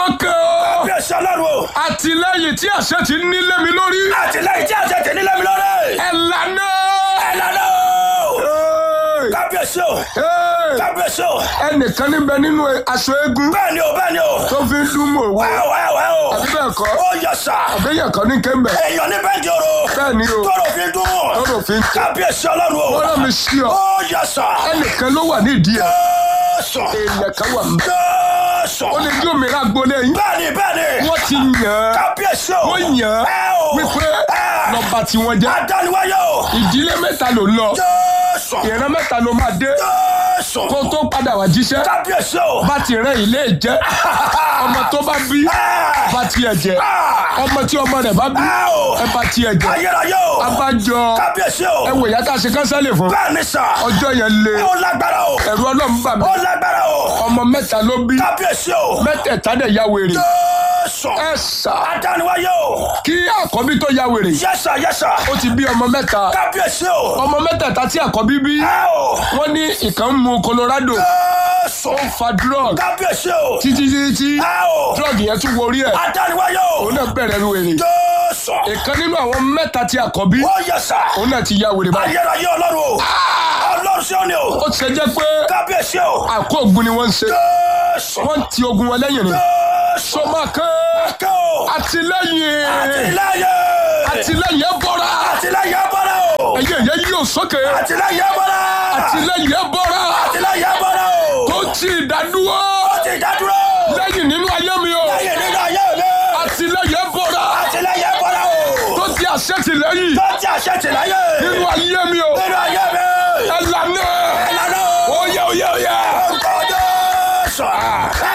sókè o. bí ẹ̀sẹ̀ ọlọ́run o. àtìlẹ́yìn tí àṣẹ ti nílé mi lórí. àtìlẹ́yìn tí àṣẹ tẹ̀ nílẹ̀ mi lórí. ẹ lànà. ẹ lọ́nà o. Hey! kábíyèsí o. Hey! kábíyèsí o. ẹnìkan níbẹ̀ nínú aṣọ eégún bẹ́ẹ̀ ni o bẹ́ẹ̀ ni o. tó fi ń dún mọ̀ owó. wẹ́ẹ̀ wẹ́ẹ̀ wẹ́ẹ̀ o. àbí bẹ́ẹ̀ kọ́ ó yẹ sà. àbẹ́yẹ̀ kan ní kéńbẹ̀. èèyàn ní bẹ́ẹ̀ di oro. bẹ́ẹ̀ ni o tọrọ fi dùn. lọ́dọ̀ fi ń tẹ́. kábíyèsí ọlọ́run o. wọ́n rán mi sí ọ. ó yẹ sà. ẹnìkan ló wà nídìí ẹ̀. Jésù. èèyàn kan wà mí. Jésù. ó lè dí òmìnira gbolé yín. bẹ́ẹ̀ni bẹ́ẹ̀ni. wọ́n ti yàn án kábíyèsí o. wọ́n yàn ẹ án o. wípé ẹ. nọ́mbà tí wọ́n jẹ́. adániwáyé o. ìdílé mẹ́ta ló lọ. Jésù. ìran mẹ́ta ló máa dé. Jésù. kó tó padà wá jíṣẹ́. kábíyèsí o. bá ti rẹ ilé jẹ́. ọmọ tó bá bí ẹ. bá tiẹ̀ jẹ́. ọmọ tí ọmọ rẹ̀ bá bí ẹ o. ẹ bá tiẹ̀ jẹ́. ayérayé o. abájọ kábíyèsí o. ẹ wò ìyá tá a ṣe kánsẹ́lì fún. bẹ́ẹ̀ni sà. ọjọ́ yẹn le ó lágbára o. ẹ̀rù ọlọ́run bà mí. ó lágbára o. ọmọ mẹ́ta ló bí kábíyèsí o. mẹ́tẹ̀ẹ̀ta dẹ̀ ya wèrè. Jésù. ẹ sà adániwáyé o. kí àkọ́bí tó ya wèrè. yẹ́sà yẹ́sà. ó ti bí ọmọ mẹ́ta. kábíyèsí o. ọmọ mẹ́tẹ̀ẹ̀ta tí àkọ́bí bí. ẹ o. wọ́n ní ìkan ń mu Colorado Jésù. ó ń fa drug kábíyèsí o. títí títí tí ẹ o. drug yẹn tún worí ẹ̀ adániwáyé o. òun náà bẹ̀rẹ̀ wèrè. Jésù. ìkan nínú àwọn mẹ́ta tí àkọ́bí ó yẹ́sà. òun náà ti ya wèrè báyìí. ayérayé ọlọ́run o. ọlọ́run sí òní o. ó ti ṣe jẹ́ pé kábíyèsí o. àkó ogun ni wọ́n ń ṣe Jésù. wọ́n ti ogun wọn lẹ́yìn ni. Jésù. sọmọ kan kẹ́ o. àtìlẹ́yìn àtìlẹ́yìn. àtìlẹ́yìn ẹ bọ́ra àtìlẹ́yìn bọ́lá o. ẹ̀yẹ yẹn yóò sókè àtìlẹ́yìn bọ́lá. àtìlẹ́yìn ẹ bọ́ra àtìlẹ́yìn bọ́lá o. tó ti ìdádúró ó ti dádúró. lẹ́yìn nínú ayé mi o lẹ́yìn nínú ayé mi. àtìlẹ́yìn ẹ bọ́ra àtìlẹ́yìn bọ́lá o. tó ti àṣetìlẹ́yìn tó ti àṣẹ tìlẹ́yìn. nínú ayé mi o nínú ayé mi. ẹ lànà ìlànà o. oyè oyè oyè orúkọ Jésù. ẹ